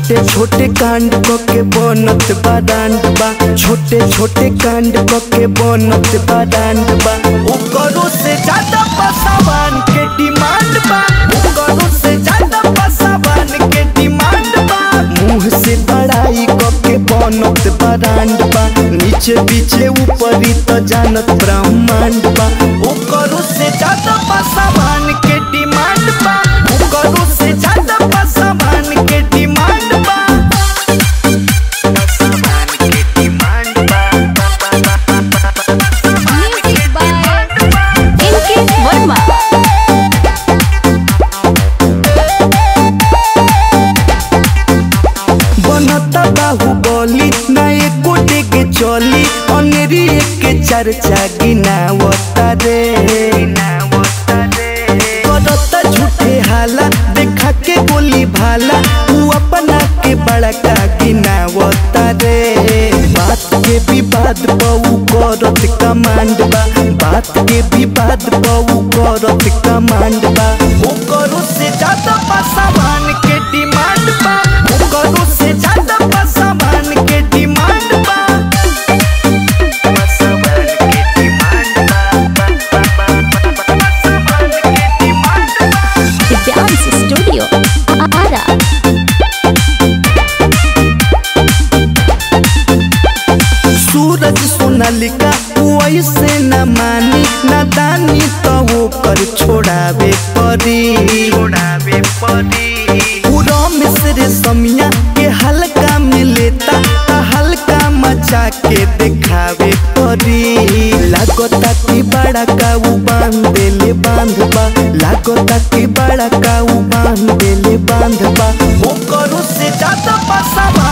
छोटे छोटे कांड क के बनत बा डांड बा छोटे छोटे कांड क के बनत बा डांड बा ओकरो से ज्यादा पसावान के डिमांड बा ओकरो से ज्यादा पसावान के डिमांड बा मुंह से बड़ाई क के बनत बा डांड बा नीचे पीछे ऊपरी तो जानत ब्रह्मांड बा ओकरो से ज्यादा पसावान के डिमांड बा ओकरो से ज्यादा पसावान के डिमांड बा पसावान के demand Music by NK Verma. बनता बाहुबली ना एको डेगे चली अनेरी के चर्चा गिनावता रे करता झूठे हाला देखा के गोली भाला तू अपना के बड़का गिनावता रे बात के विवाद बहु करत कमांड बा बात के विवाद बहु करत कमांड बा ओकरो से ज्यादा पासावान के डिमांड बा ओकरो से ज्यादा पासावान के डिमांड बा पासावान के डिमांड बा पासावान के डिमांड बा The Dance Studio. Ara. सूरज सोनालिका वैसे न मानी न दानी तो वो कर छोड़ावे परी छोड़ावे परी पूरा मिस्र समिया के हल्का में लेता ता हल्का मचा के दिखावे परी लागोता की बड़ा काऊ बांध देले बांध बा लागोता की बड़ा काऊ बांध देले बांध बा ओकरो से ज्यादा पासावा